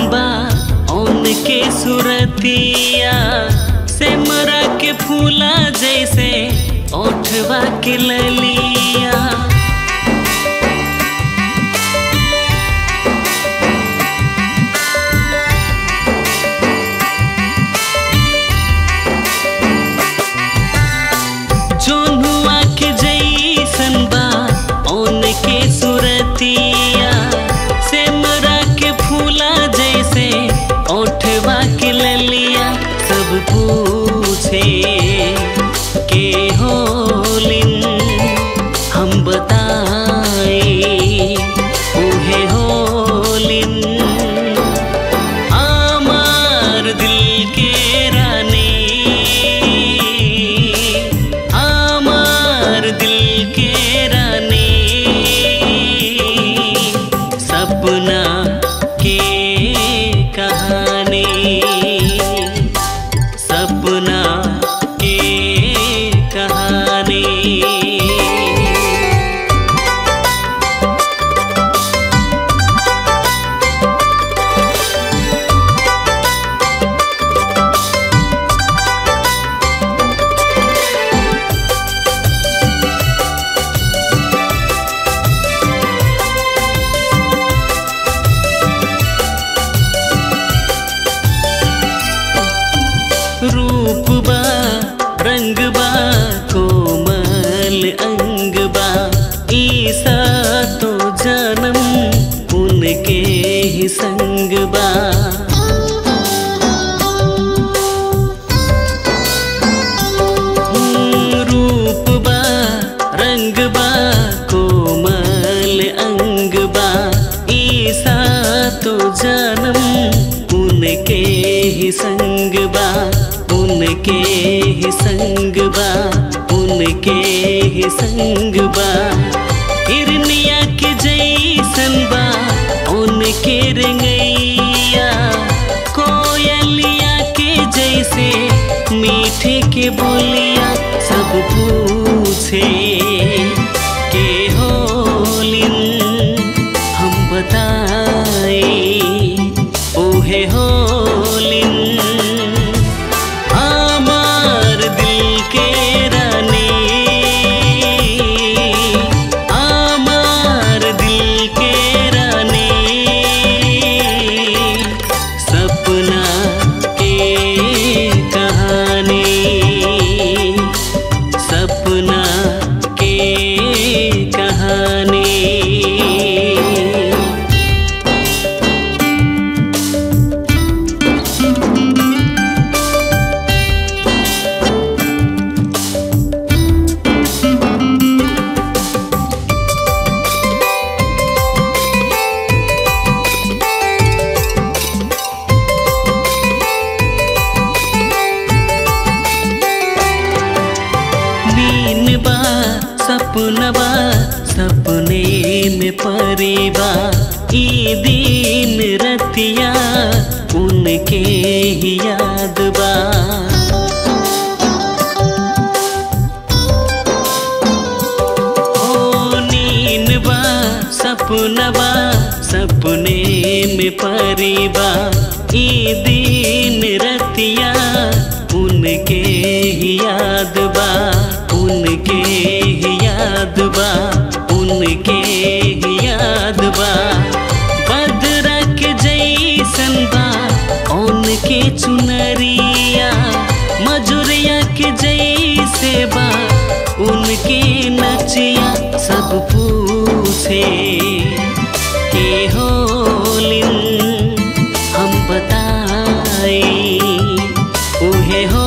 बा उनके सुरतिया सेमरा के फूला जैसे ओठवा के ललिया जोनुआ के जैसन बा उनके सुरतिया सेमरा के फूला जैसे ओठवा के ललिया सब पूछे के होलिन हम बताए उहे होलिन আমার দিলকে রানী আমার দিলকে রানী सपना के कहानी सपना के कहानी रूप बा रंग बा कोमल अंग बा ईसा तो जन्म उनके ही संग बा हम्म, रूप बा रंग बा कोमल अंग बा ईसा तो जन्म उनके ही संग बा उनके ही संग बा उनके ही संग बा हिरनिया के जैसन बा उनके रंगैया कोयलिया के जैसे मीठे के बोलिया सब पूछे के होलिन हम बताए ओहे होलिन আমার দিলকে রানী আমার দিলকে রানী सपना के कहानी सपना के कहानी नीन बा सपनबा सपने में परिबा ई दिन रतिया उनके ही याद बा ओ नीन बा सपनबा सपने में परिबा ई दिन रतिया उनके ही याद बा उनके ही याद बा उनके ही याद बा बदरा के जैसन बा उनके चुनरिया मजुरिया के जैसे बा उनके नचिया सब पूछे के होलिन हम बताए उहे हो